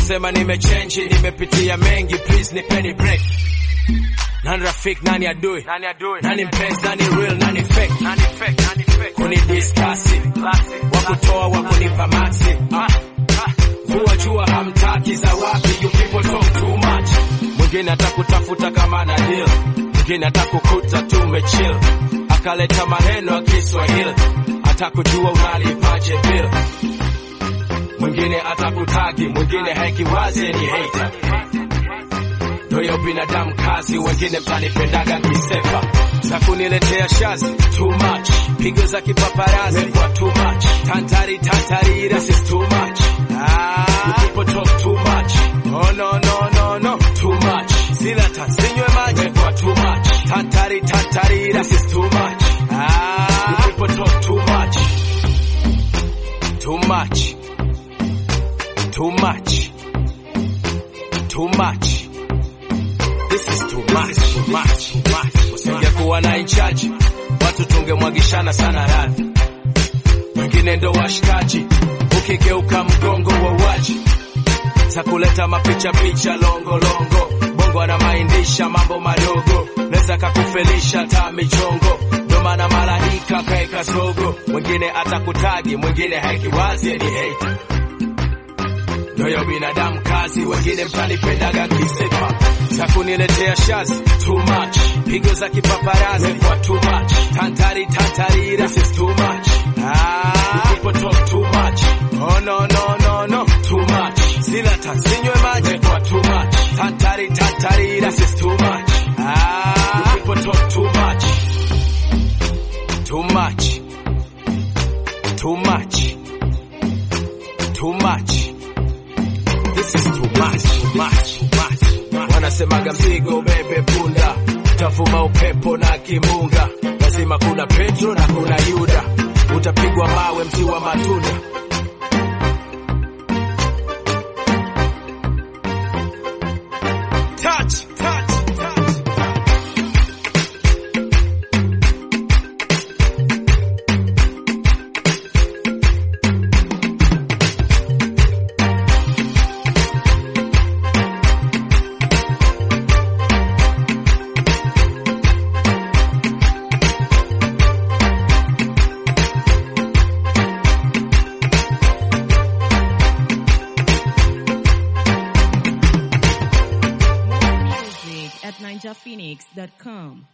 Mnasema nimechange, nimepitia mengi, please nipeni break. Nani rafiki, nani adui, Nani adui? nani mpenzi, nani real, nani fake, Nani fake? Nani fake? kuni discuss wakutoa wakunipa maxi Ah, ah. Vua jua hamtaki za wapi, you people talk too much. Mwingine atakutafuta kama na deal, mwingine atakukuta tu umechill, akaleta maneno ya Kiswahili, atakujua unalipaje bill. Mwingine atakutagi, mwingine haikiwazi ni hater. Ndoyo binadamu kazi, wengine mtanipendaga kisepa za kuniletea shazi too much, pigo za kipaparazi kwa too much, tantari tantari, this is too much. Ah, you people talk too much. Oh no no no no, too much. Sila tansinywe maji kwa too much, tantari tantari, this is too much. Ah, you people talk too much, too much, too much, too much. This is too much, too much, too much. Usingekuwa na inchaji, watu tungemwagishana sana radhi. Wengine ndo washikaji, ukigeuka mgongo wa waji za kuleta mapicha picha longo longo. Bongo anamaindisha mambo madogo, neza kakufelisha ta michongo. Ndo maana malaika kaeka zogo, mwingine atakutagi, mwingine haikiwazi ni hater. Ndoyo binadamu kazi, wengine mtanipendaga kisepa za kuniletea shazi too much, pigo za kipaparazi kwa too much, tantari tantari, this is too much. Ah, you people talk too much. Oh no no no no, too much. Sila tansinywe maji kwa too much, tantari tantari, this is too much. Ah, you people talk too much, too much, too much, too much. This is too much, too much, too much. Wanasemaga mzigo bebe punda, utavuma upepo na kimunga, lazima kuna Petro na kuna Yuda, utapigwa mawe mti wa matunda. Touch, touch, touch. Music at ninjaphoenix.com.